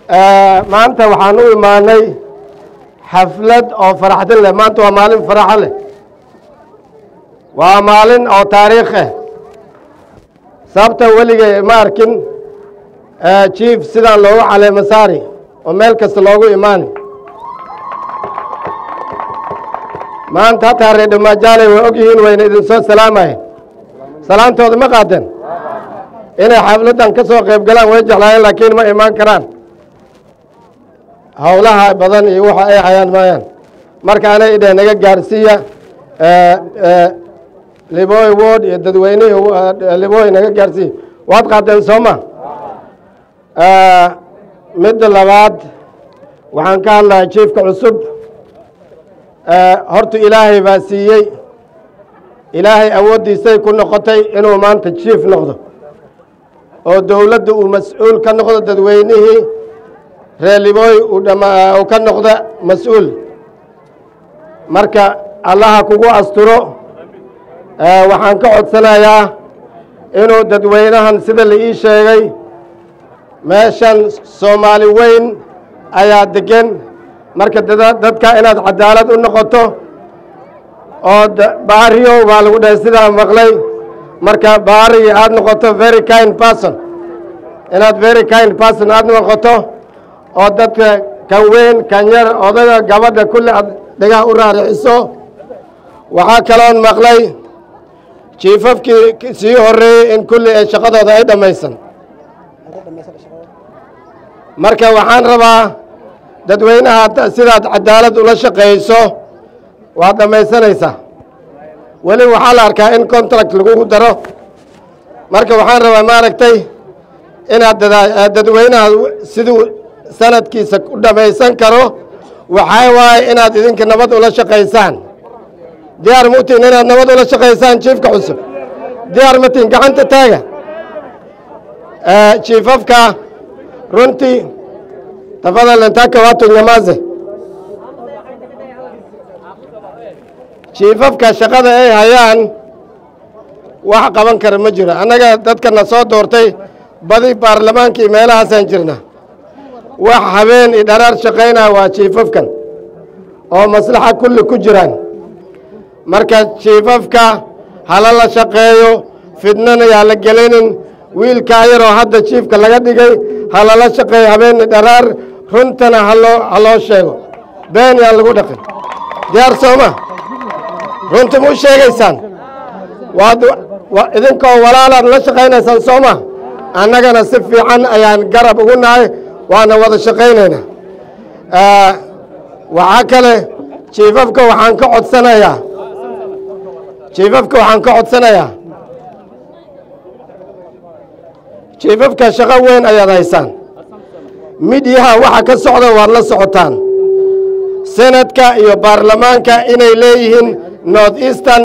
maanta waxaan u imaanay xaflad oo faraxdin leh maanta waa maalin faraxo leh waa maalin oo taariikh ah sababta weligay ma arkin jief sidaan loogu caleemo saari oo meel kasta loogu imaani maanta hataa reer dhamaajaaley way og yihiin wayna idinsoo salaamayen salaantooda ma qaateen inay xafladdan ka soo qayb galaan way jeclaayeen laakiin ma imaan karaan howlaha badan iyo waxa ay hayaan maayaan marka anay idheh naga gaarsiiya liboy word iyo dadweynihii liboy naga gaarsiiya waad qaateen sooma midda labaad waxaan ka hadlahaa jiefka cusub horta ilaahay baa siiyey ilaahay awooddiisay ku noqotay inuu maanta jief noqdo oo dowladda uu mas-uul ka noqdo dadweynihii reer libooy uu ka noqda mas-uul marka allaha kugu asturo waxaan ka codsanayaa inuu dadweynahan sida la ii sheegay meeshan soomaali weyn ayaa degan marka dadka inaad cadaalad u noqoto oo baariyo baa lagu dhahay sidaa maqlay marka baarigi aad noqoto very kind person inaad very kind person aad noqoto oo dadka kan weyn kan yar odaga gabadha kulli aad dhagaha u raariciso waxaa kaloon maqlay jiifafkii sii horeeyey in kulli ay shaqadooda ay dhammaysan marka waxaan rabaa dadweynaha sidaad cadaalad ula shaqayso waad dhammaysanaysaa weli waxaa la arkaa in contract lagugu daro marka waxaan rabaa maaragtay inaad dadweynaha siduu sanadkiisa u dhammaysan karo waxaa waaye inaad idinka nabad ula shaqaysaan diyaar mutiin inaad nabad ula shaqaysaan jiifka cusub diyaar matiin gacanta taaga jiifafka runtii tafadal intaka watu nyamaze jiifafka shaqada ay hayaan wax qaban kara ma jiro annaga dadkana soo doortay badi baarlamaankii meelahaasaan jirna wax habeen i dharaar shaqaynaa waa jiifafkan oo maslaxa kulli ku jiraan marka jiifafka hala la shaqeeyo fidnana yaa la gelinin wiilkaa yaroo hadda jiifka laga dhigay halala shaqeeyo habeeni dharaar runtana haloo ha loo sheego been yaan lagu dhaqin diyaar sooma runta ma u sheegaysaan waad idinkoo walaalaad la shaqaynaysaan sooma annagana si fiican ayaan garab ugu nahay waana wada shaqaynaynaa waxaa kale jiifafka waxaan ka codsanayaa jiifafka waxaan ka codsanayaa jiifafka shaqo weyn ayaad haysaan midyaha waxa ka socda waad la socotaan senadka iyo baarlamaanka inay leeyihiin north eastern